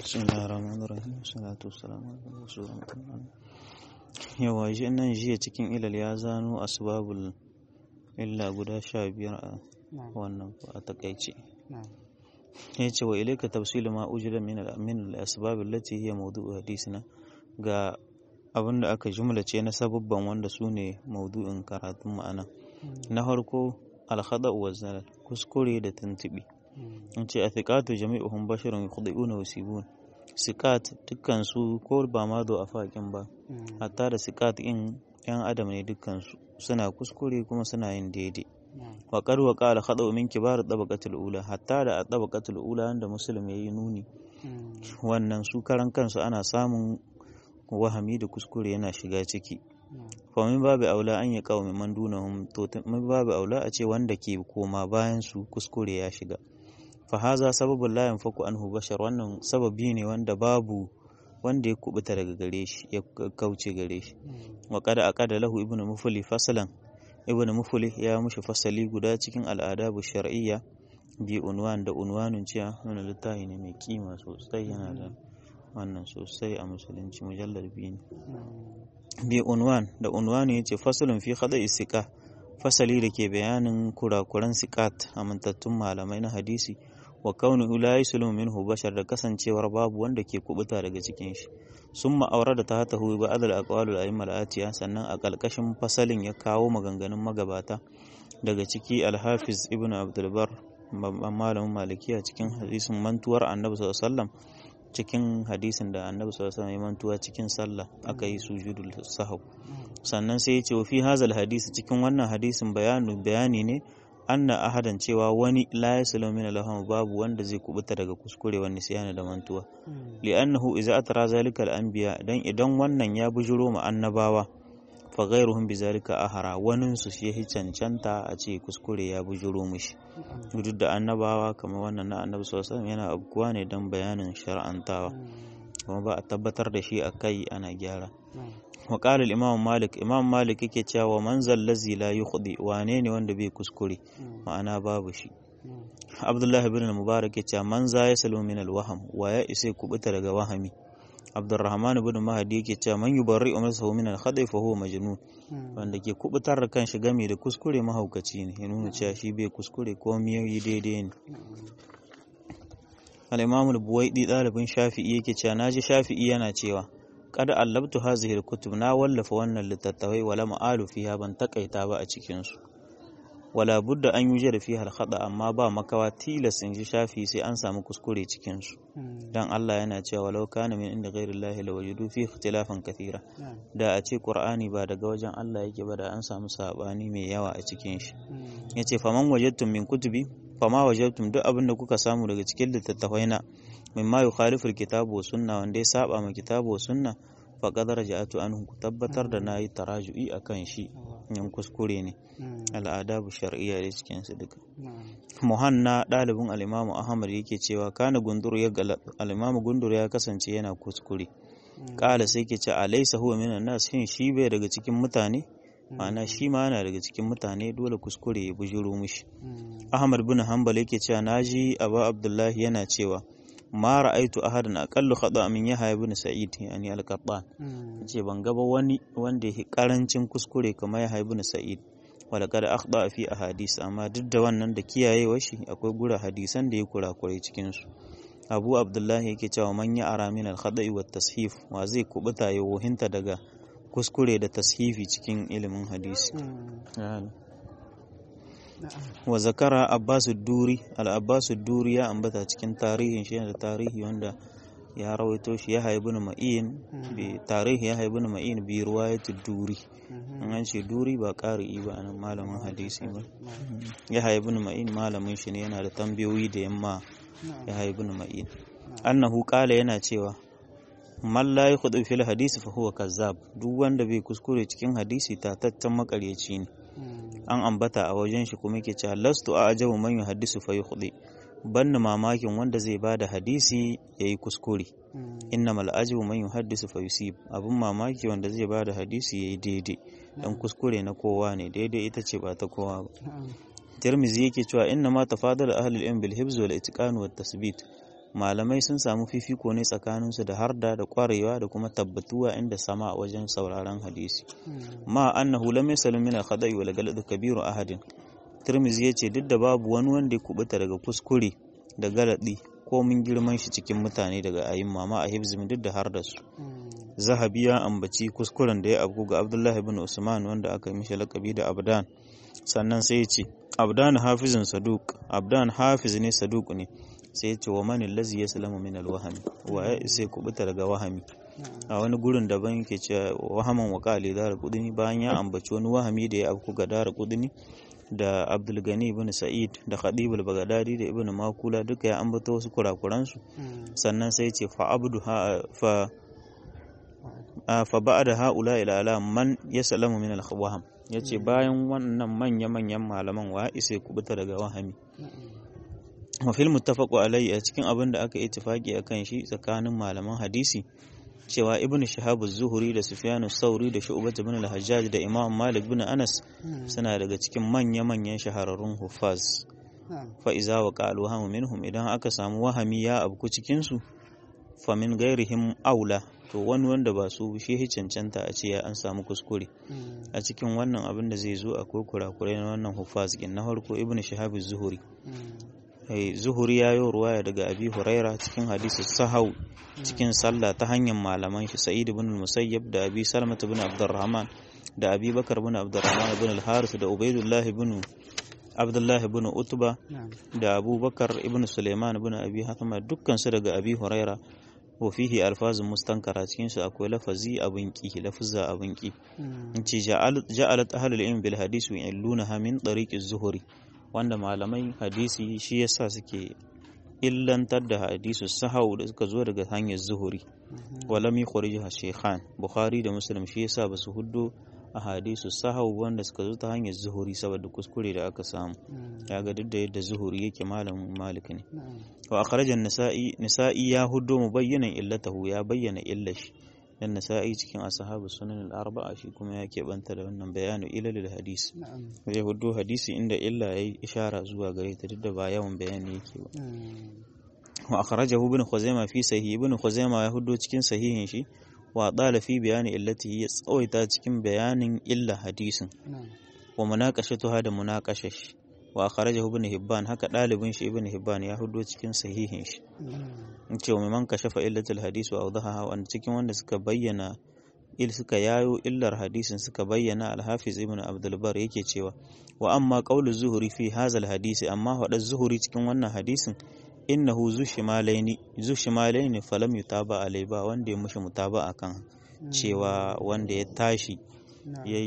بسم الله الرحمن الرحيم والصلاة والسلام على رسول الله yawa shi nan jiya cikin ilal ya zano asbabul illa guda sha biyar a wannan a takaice ya ce wa ilaika tafsilu ma ujila min al-asbab allati hiya mawdu'u hadisina ga abin da aka jumlace na sababban wanda su ne maudu'in karatun ma'ana na farko alhada wa zalal kuskure da tuntubi in ce a thiqatu jami'uhum basharun yukhdi'una wa yusibun sikat dukkan su ko ba ma do a fakin ba hatta da sikat in yan adam ne dukkan su suna kuskure kuma suna yin daidai wa qad wa qala khada'u min kibar tabaqatul ula hatta da tabaqatul ula wanda muslim yayi nuni wannan su karan kansu ana samun wahami da kuskure yana shiga ciki famin babu aula an yi kawo man dunahum to min babu aula a ce wanda ke koma bayan su kuskure ya shiga fa haza sababul la yanfaku anhu bashar wannan sababi ne wanda babu wanda ya kubuta daga gare shi ya kauce gare shi wa qad aqada lahu ibnu mufli fasalan ibnu mufli ya mushi fasali guda cikin al'adabu shar'iyya bi unwan da unwanun cewa wannan littafi ne mai kima sosai yana da wannan sosai a musulunci mujallar biyu ne bi unwan da unwanu ya ce fasalin fi hada isika fasali da ke bayanin kurakuran sikat amintattun malamai na hadisi wa kauni la yusulu minhu bashar da kasancewar babu wanda ke kubuta daga cikin shi sun ma'aura da ta hata huwa ba'adal aqwalul a'immal atiya sannan a kalkashin fasalin ya kawo maganganun magabata daga ciki alhafiz ibn abdul bar malamin malikiya cikin hadisin mantuwar annabi sallallahu alaihi wasallam cikin hadisin da annabi sallallahu alaihi wasallam mantuwa cikin sallah aka yi sujudul sahw sannan sai ya ce fi hazal hadisi cikin wannan hadisin bayanu bayani ne anna ahadan cewa wani la yaslu min lahum babu wanda zai kubuta daga kuskure wani siyana da mantuwa li'annahu idza atara zalika al-anbiya dan idan wannan ya bujuro ma annabawa fa ghayruhum bizalika ahara wanin su shi cancanta a ce kuskure ya bujuro mishi duk da annabawa kamar wannan na annabi sallallahu alaihi yana abubuwa ne don bayanin shar'antawa kuma ba a tabbatar da shi a kai ana gyara wa qala imam malik imam malik yake cewa man zallazi la yukhdi wane ne wanda bai kuskure ma'ana babu shi abdullahi ibn mubarak yace man za ya salu min al-waham wa ya isa kubuta daga wahami abdurrahman ibn mahdi yake cewa man yubarri umrsahu min al-khada'i fa huwa majnun wanda ke kubutar da kanshi game da kuskure mahaukaci ne ya nuna cewa shi bai kuskure ko miyoyi daidai ne al-imam al-buwaidi dalibin shafi'i yake cewa naji shafi'i yana cewa qad allabtu hazihi al-kutub na wallafa wannan littattafai wala ma'alu fiha ban takaita ba a cikin su wala budda an yi da fiha al amma ba makawa tilas in ji shafi sai an samu kuskure cikin su dan Allah yana cewa walau kana min inda ghairi Allah la wajidu fi ikhtilafan kathira da a ce Qur'ani ba daga wajen Allah yake ba da an samu sabani mai yawa a cikin shi yace faman wajadtum min kutubi fama wajadtum duk abin da kuka samu daga cikin littattafai na mimma yukhalifu al-kitabu wa sunna wanda ya saba ma kitabu wa sunna faqad raja'atu anhu ku tabbatar da nayi taraju'i akan shi yan kuskure ne al'adabu shar'iyya da cikin su duka muhanna dalibin al-imamu ahmad yake cewa kana gundur ya al-imamu gundur ya kasance yana kuskure kala sai ke ce alaysa huwa minan nas shin shi bai daga cikin mutane ma'ana shi ma yana daga cikin mutane dole kuskure ya bujuro mishi ahmad bin hanbal yake cewa naji abu abdullahi yana cewa ma ra'aitu ahadan aqallu khata min yahya ibn sa'id yani al-qattan ce ban ga ba wani wanda yake karancin kuskure kamar yahya ibn sa'id wala kada akhda fi ahadis amma duk da wannan da kiyayewa shi akwai gura hadisan da ya kurakurai cikin su abu abdullahi yake cewa man ya ara min al-khada'i wa tashif wa zai kubuta ya wohinta daga kuskure da tashifi cikin ilimin hadisi wa zakara abbasu duri al-abbasu duri ya ambata cikin tarihin shi da tarihi wanda ya rawaito shi ya haibu na ma'in bi tarihi ya haibu na ma'in bi ruwayatu duri an ce duri ba ƙari ba nan malamin hadisi ba ya haibu na ma'in malamin shi ne yana da tambayoyi da yamma ya haibu na ma'in annahu qala yana cewa man la yakhudhu fil hadisi fa huwa kazzab duk wanda bai kuskure cikin hadisi tataccen makaryaci ne an ambata a wajen shi kuma yake cewa lastu a ajabu man yuhaddisu fa yukhdi banni mamakin wanda zai bada hadisi yayi kuskure innamal ajabu man yuhaddisu fa yusib abun mamaki wanda zai bada hadisi yayi daidai dan kuskure na kowa ne daidai ita ce ba ta kowa ba Tirmizi yake cewa inna ma tafadala ahlul ilm bil hibz wal itqan wat tasbit malamai sun samu fifiko ne tsakaninsu da harda da kwarewa da kuma tabbatuwa inda sama a wajen sauraron hadisi ma annahu lam yasalu min al-khada'i wal galad kabiru ahadin Tirmizi ya ce duk da babu wani wanda ya kubuta daga kuskure da galadi ko mun girman shi cikin mutane daga ayin mama a hibzim duk da har da su zahabi ya ambaci kuskuren da ya abu ga abdullahi bin usman wanda aka yi mishi lakabi da abdan sannan sai ya ce abdan hafizin saduk abdan hafiz ne saduk ne sai ya ce wa mani lazi ya salamu min alwahami wa ya isa kubuta daga wahami a wani gurin daban yake cewa wahaman wa kali dara kudini bayan ya ambaci wani wahami da ya abu ga dara kudini da abdulgani ibn sa'id da khadibul bagadadi da ibn makula duka ya ambata wasu kurakuransu sannan sai ce fa abdu fa fa ba'da haula ila ala man yasalamu min al-waham yace bayan wannan manya manyan malaman wa isa kubuta daga wahami wa fil muttafaqu alayhi a cikin abin da aka ittifaki akan shi tsakanin malaman hadisi cewa ibn shahab zuhuri da sufyanu sauri da shu'bat ibn al-hajjaj da imam malik bin anas suna daga cikin manya-manyan shahararrun hufaz fa iza wa qalu hamu minhum idan aka samu wahami ya abku cikin su fa min ghairihim aula to wani wanda ba su shi cancanta a ce ya an samu kuskure a cikin wannan abin da zai zo akwai kurakurai na wannan hufaz kin na farko ibn shahab zuhuri zuhuri ya yi ruwaya daga abi huraira cikin hadisi sahau cikin sallah ta hanyar malaman shi sa'id ibn musayyab da abi salmat ibn abdurrahman da abi bakar ibn abdurrahman ibn al-haris da ubaidullah ibn abdullah ibn utba da abubakar ibn suleiman ibn abi hatama dukkan su daga abi huraira wa fihi alfazun mustankara cikin su akwai lafazi abin ki lafza abin ki in ce ja'alat ahlul ilm bil hadisi yu'illunaha min tariqi zuhuri wanda malamai hadisi shi yasa suke illantar da hadisu sahau da suka zo daga hanyar zuhuri walam yukhrijuha shaykhan bukhari da muslim shi yasa basu huddo a hadisu sahau wanda suka zo ta hanyar zuhuri saboda kuskure da aka samu ga duk da yadda zuhuri yake malamin malik ne wa akhrajan nisa'i nisa'i ya huddo mubayyanan illatahu ya bayyana illashi dan nasa'i cikin ashabu sunan al-arba'a shi kuma ya keɓanta da wannan bayanu ilalil hadisi zai hudu hadisi inda illa yayi ishara zuwa gare ta duk da ba yawan bayani yake ba wa akhrajahu ibn khuzaimah fi sahih ibn khuzaimah ya hudu cikin sahihin shi wa dala fi bayani illatihi ya tsawaita cikin bayanin illa hadisin wa munaqashatuha da munaqashash wa akhrajahu ibn hibban haka dalibin shi ibn hibban ya hudo cikin sahihin shi in ce wa man kashafa illatul hadis wa awdaha wanda cikin wanda suka bayyana il suka yayo illar hadisin suka bayyana al-hafiz ibn abdul bar yake cewa wa amma qawlu zuhuri fi hadha al-hadisi amma hada zuhuri cikin wannan hadisin innahu zushimalaini zushimalaini falam yutaba alai ba wanda ya mushi mutaba akan cewa wanda ya tashi ya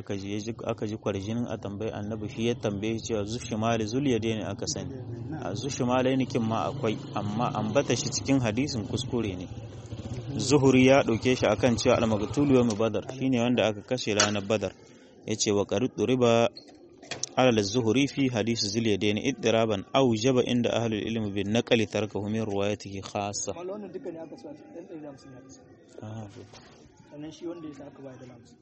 aka ji kwarjinin a tambayi annabi shi ya tambaye cewa zushimali zuliyade ne aka sani a zushimalaini kin ma akwai amma ambata shi cikin hadisin kuskure ne zuhuri ya ɗauke shi akan cewa al-maghtulu yawm badar shine wanda aka kashe ranar badar yace wa qarid riba alal zuhuri fi hadisi zuliyadaini iddiraban aw jaba inda ahlul ilmi bin naqli tarkahu min riwayatihi khassa wannan duka ne aka so a cikin ɗan ɗari hamsin hadisi sannan shi wanda ya sa aka bayar da hamsin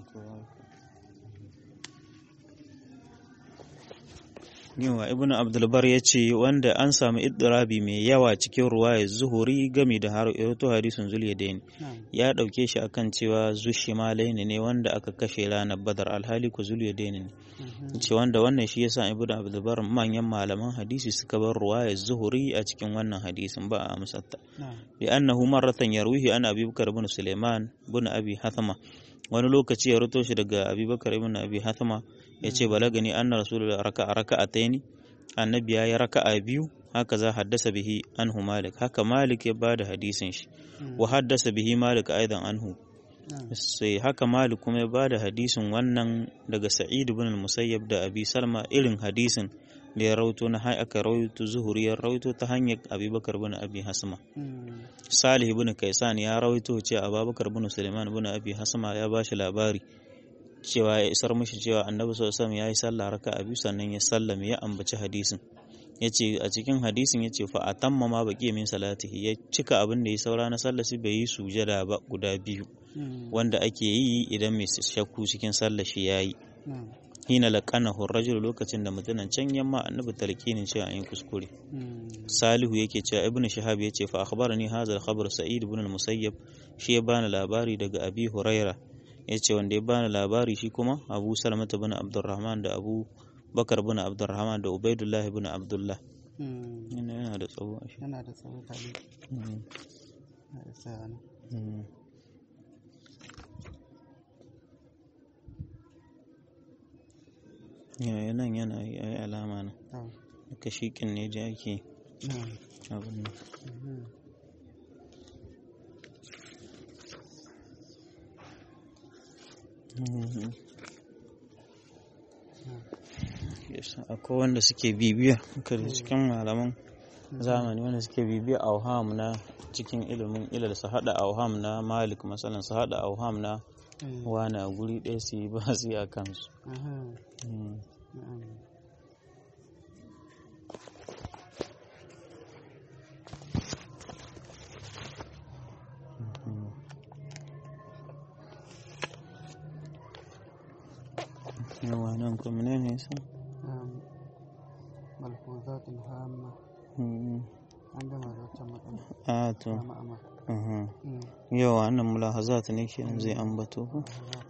yawa ibn abdulbar ya ce wanda an samu iddirabi mai yawa cikin ruwaya zuhuri gami da har irato hadisin zuliyadaini ya dauke shi akan cewa zushimalaini ne wanda aka kashe ranar badar alhali ku zuliyadaini ne ce wanda wannan shi yasa ibn abdulbar manyan malaman hadisi suka bar ruwaya zuhuri a cikin wannan hadisin ba a amsatta bi annahu marratan yarwihi an abi bakar ibn suleiman ibn abi hathama wani lokaci ya rito shi daga abubakar ibn abi hathama ya ce balagani anna rasulullah raka'a raka'ataini annabi ya yi raka'a biyu haka za haddasa bihi anhu malik haka malik ya bada hadisin shi wa haddasa bihi malik aidan anhu sai haka malik kuma ya bada hadisin wannan daga sa'id ibn al-musayyab da abi salma irin hadisin da ya rauto na hai aka rauto zuhuri ya rauto ta hanyar abubakar bin abi hasma salih ibn kaisan ya rauto ce abubakar bin suleiman bin abi hasma ya bashi labari cewa ya isar mishi cewa annabi sallallahu alaihi ya yi sallah raka'a biyu sannan ya sallame ya ambaci hadisin yace a cikin hadisin yace fa atamma ma baqi min salatihi ya cika abin da ya saura na sallasi bai yi sujada ba guda biyu wanda ake yi idan mai shakku cikin sallah shi yayi hina laqanahu ar-rajul lokacin da mutumin can yamma annabi talqinin cewa an yi kuskure salihu yake cewa ibnu shahab yace fa akhbarani hadha al-khabar sa'id ibn al-musayyab shi ya bani labari daga abi huraira yace wanda ya bani labari shi kuma abu salama ibn abdurrahman da abu bakar ibn abdurrahman da ubaidullah ibn abdullah yana da tsawo yana da tsawo tare yaya nan yana yi alama na kashikin ne da ake abin nan akwai wanda suke bibiya kada cikin malaman zamani wanda suke bibiya auham na cikin ilimin ilal su hada auham na malik masalan su hada auham na wani a guri ɗaya su yi ba su yi a kansu yawa nan kuma ne ne sa ملحوظات هامة عندما ذكرت a to yawa wannan mulahazat ne kenan zai ambato ko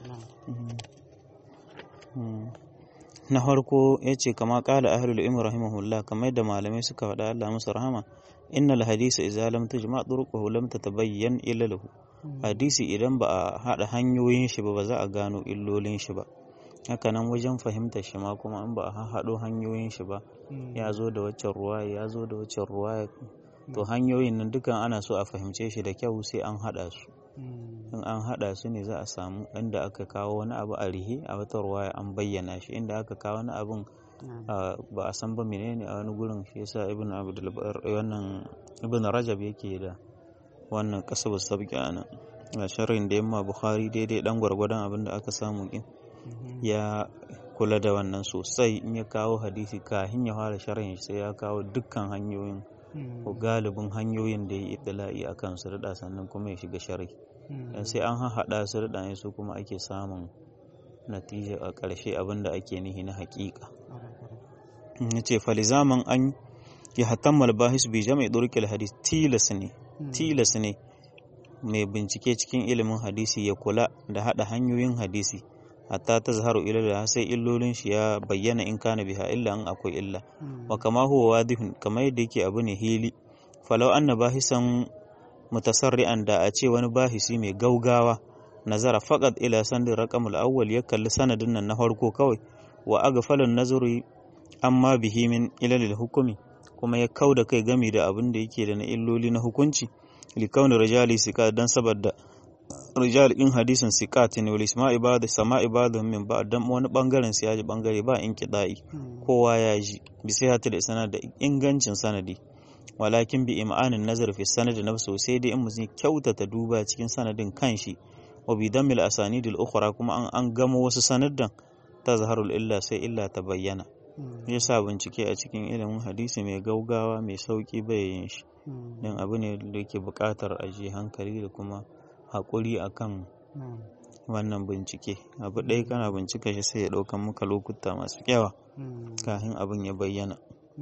na farko ya ce kama kala ahlul ilmi rahimahullah kamar da malamai suka faɗa Allah musu rahama innal hadisa idza lam tujma turuquhu lam tatabayyan illalahu hadisi idan ba a haɗa hanyoyin shi ba ba za a gano illolin shi ba haka nan wajen fahimtar shi ma kuma in ba a haɗo hanyoyin shi ba ya zo da waccan ruwaya ya zo da waccan ruwaya to hanyoyin nan dukan ana so a fahimce shi da kyau sai an haɗa su in an haɗa su ne za a samu inda aka kawo wani abu a rihe a wata ruwaya an bayyana shi inda aka kawo wani abun ba a san ba menene a wani gurin shi yasa ibn abdul wannan ibn rajab yake da wannan kasabu sabki ana a sharrin da yamma bukhari daidai dan gwargwadon abin da aka samu din ya kula da wannan sosai in ya kawo hadisi kafin ya fara sharhin sai ya kawo dukkan hanyoyin ko galibin hanyoyin da ya yi itila'i a kan su rida sannan kuma ya shiga sharhi dan sai an haɗa su rida ne su kuma ake samun natija a ƙarshe abin da ake nihi na haƙiƙa ya ce falizaman an ya hatammal bahis bi jama'i ɗurƙil hadis tilas ne tilas ne mai bincike cikin ilimin hadisi ya kula da haɗa hanyoyin hadisi hatta ta zaharu ilal sai illolin shi ya bayyana in kana biha illa an akwai illa wa kama huwa wadihun kamar yadda yake abu ne hili falau anna bahisan mutasarri'an da a ce wani bahisi mai gaugawa nazara faqat ila sandin raqamul awwal ya kalli sanadin nan na farko kawai wa aghfalun nazari amma bihi min ilalil hukumi kuma ya kauda kai gami da abin da yake da na illoli na hukunci likauni rijali sika dan saboda rijal in hadisin sikat ne wal isma'i ba da sama'i ba da min ba dan wani bangaren su yaji bangare ba in kidai kowa ya ji bi sai hata da sanad da ingancin sanadi walakin bi im'anin nazar fi sanadi nafsu sai dai in mutum kyautata duba cikin sanadin kanshi wa bi damil asanidil ukhra kuma an an gamo wasu sanaddan tazharul illa sai illa ta bayyana yasa bincike a cikin ilimin hadisi mai gaugawa mai sauki bai yin shi dan abu ne da yake buƙatar aji hankali da kuma haƙuri a kan wannan bincike abu ɗaya kana bincika shi sai ya ɗaukan maka lokuta masu yawa kafin abin ya bayyana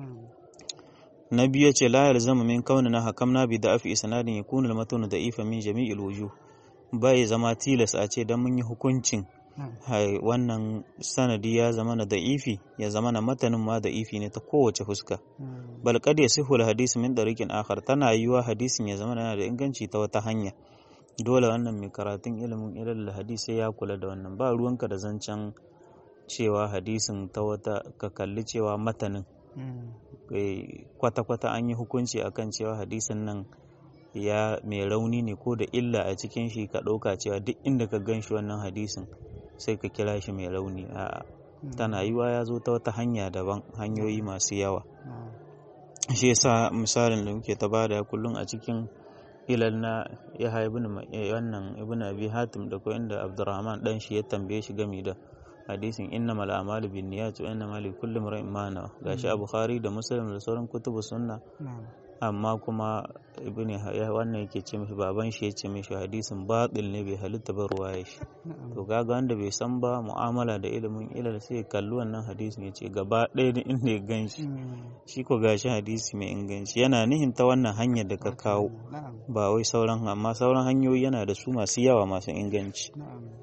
na biyu ce la yalzamu min kaunina hakamna bi da'afi isnadin yakunu al-matnu da'ifa min jami'il wujuh bai zama tilas a ce dan mun yi hukuncin wannan sanadi ya zama na da'ifi ya zama na matanin ma da'ifi ne ta kowace fuska bal kad yasihu al-hadith min dariqin akhar tana yiwa hadisin ya zama yana da inganci ta wata hanya dole wannan mai karatun ilimin ilal hadisi ya kula da wannan ba ruwanka da zancen cewa hadisin ta wata ka kalli cewa matanin kwata-kwata an yi hukunci akan cewa hadisin nan ya mai rauni ne ko da illa a cikin shi ka ɗauka cewa duk inda ka gan shi wannan hadisin sai ka kira shi mai rauni a'a tana yiwa ya zo ta wata hanya daban hanyoyi masu yawa shi yasa misalin da muke ta bada kullum a cikin ilal na ya ibn wannan ibn abi hatim da ko inda abdurrahman dan shi ya tambaye shi game da hadisin innamal a'malu binniyat wa innamal likulli imrin ma nawa gashi a bukhari da muslim da sauran kutubu sunna amma kuma ibn wannan yake ce mishi baban shi ya ce mishi hadisin batil ne bai halitta ba ruwaya shi to kaga wanda bai san ba mu'amala da ilimin ilal sai ya kalli wannan hadisin ya ce gaba ɗaya da inda ya gan shi shi ko gashi hadisi mai inganci yana nihin ta wannan hanyar da ka kawo ba wai sauran amma sauran hanyoyi yana da su masu yawa masu inganci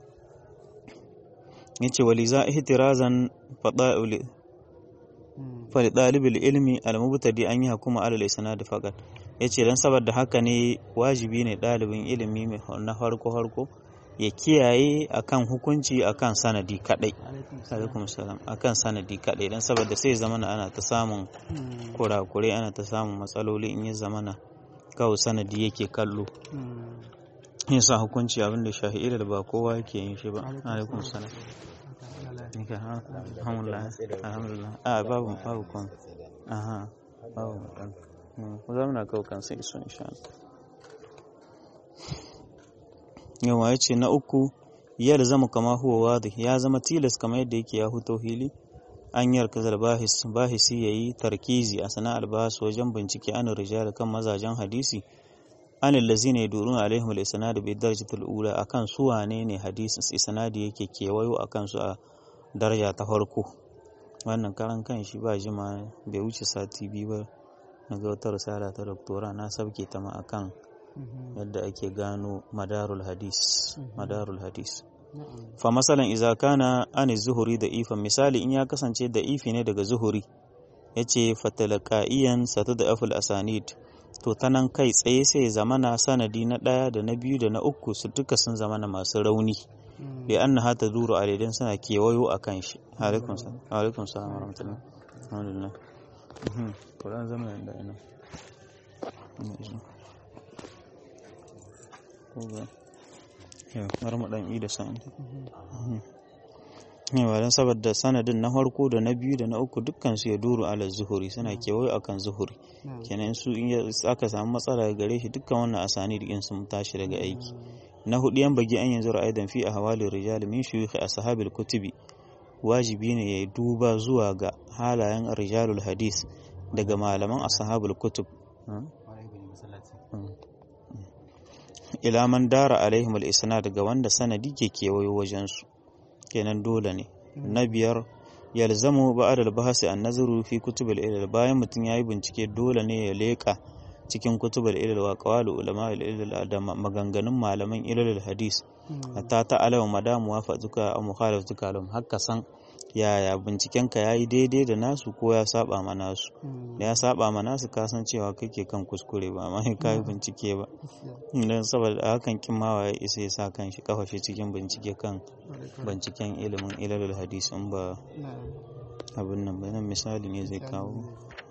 yace waliza ihtirazan fada'il fa ɗalibul ilmi al-mubtadi an yi hukuma alal isnad faqat yace dan saboda haka ne wajibi ne ɗalibin ilimi na farko farko ya kiyaye akan hukunci akan sanadi kadai alaikum salam akan sanadi kadai dan saboda sai zamana ana ta samun kurakure ana ta samun matsaloli in ya zamana kawai sanadi yake kallo yin sa hukunci abin da shahi'ira da ba kowa yake yin shi ba alaikum salam alhamdulillah alhamdulillah a babu babu kon aha babu mutan ku zama na kawo kan sai iso insha Allah yawa ya ce na uku ya zama kama huwa wadih ya zama tilas kamar yadda yake ya huto hili an yarkazar bahis bahisi yayi tarkizi a sana'ar bahas wajen bincike an rijal kan mazajen hadisi an allazina yaduruna alaihim al-isnad bi darajatil ula akan su wane ne hadisin isnadi yake kewayo akan su a daraja ta farko wannan karan kan shi ba jima bai wuce sati biyu ba na ga wata risala ta doktora na sabke ta ma akan yadda ake gano madarul hadis madarul hadis fa masalan idza kana an zuhuri da ifan misali in ya kasance da ifi ne daga zuhuri yace fatalaqaiyan satadaful asanid to ta nan kai tsaye sai zamana sanadi na ɗaya da na biyu da na uku su duka sun zamana masu rauni da an na hata duru a daidan suna kewayo a kan shi alaikun salam warahmatullahi alhamdulillah kuran zama da ina yau mu dan da sa'in yawa don saboda sanadin na farko da na biyu da na uku dukkan su ya duru ala zuhuri suna kewayo akan zuhuri kenan su in aka samu matsala gare shi dukkan wannan asani da sun tashi daga aiki na hudu yan bagi an yanzu ra'ayidan fi a hawalin rijal min shuyukh ashabil kutubi wajibi ne ya duba zuwa ga halayen rijalul hadis daga malaman ashabul kutub ila man dara alaihim al-isnad daga wanda sanadi ke kewayo wajen su kenan dole ne na biyar yalzamu ba'ad al-bahsi an-nazaru fi kutub al-ilal bayan mutum yayi bincike dole ne ya leka cikin kutub al-ilal wa qawalu ulama al-ilal da maganganun malaman ilal hadis hatta ta alama madamu wafatuka aw mukhalafatuka lahum hakka san yaya binciken ka yayi daidai da nasu ko ya saba ma nasu da ya saba ma nasu ka san cewa kake kan kuskure ba amma ka yi bincike ba dan saboda hakan kin ma waye isa ya sa kan shi kafa shi cikin bincike kan binciken ilimin ilalul hadis in ba abin nan ba nan misali ne zai kawo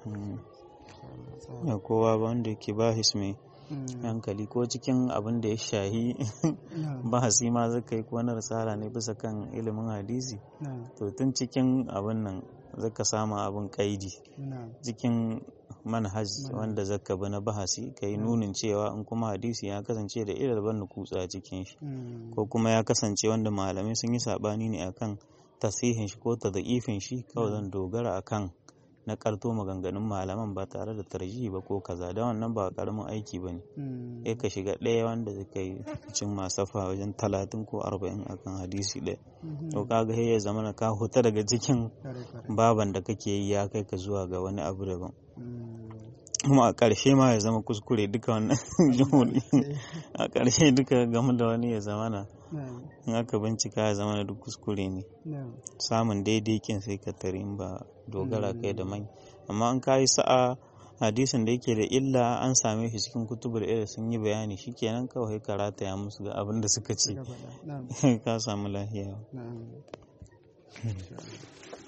ya kowa ba wanda ke bahis mai hankali ko cikin abin da ya shahi bahasi ma zaka yi ko na risala ne bisa kan ilimin hadisi to tun cikin abin nan zaka sama abin kaidi cikin manhaj wanda zaka bi na bahasi ka yi nunin cewa in kuma hadisi ya kasance da ilal ban kutsa cikin shi ko kuma ya kasance wanda malamai sun yi sabani ne akan tasihin shi ko tadhifin shi kawai zan dogara akan na karto maganganun malaman ba tare da tarjihi ba ko kaza da wannan ba karamin aiki ba ne ya ka shiga ɗaya wanda zai yi cin masafa wajen talatin ko arba'in akan hadisi ɗaya to kaga ya zama na ka huta daga cikin baban da kake yi ya kai ka zuwa ga wani abu daban kuma a ƙarshe ma ya zama kuskure duka wannan jihudi a ƙarshe duka game da wani ya zama na in aka bincika ya zama na duk kuskure ne samun daidai kin sai ka tari ba dogara kai da mai amma an kayi sa'a hadisin da yake da illa an same shi cikin kutubul ilm sun yi bayani shikenan kawai karata ya musu ga abin da suka ce ka samu lafiya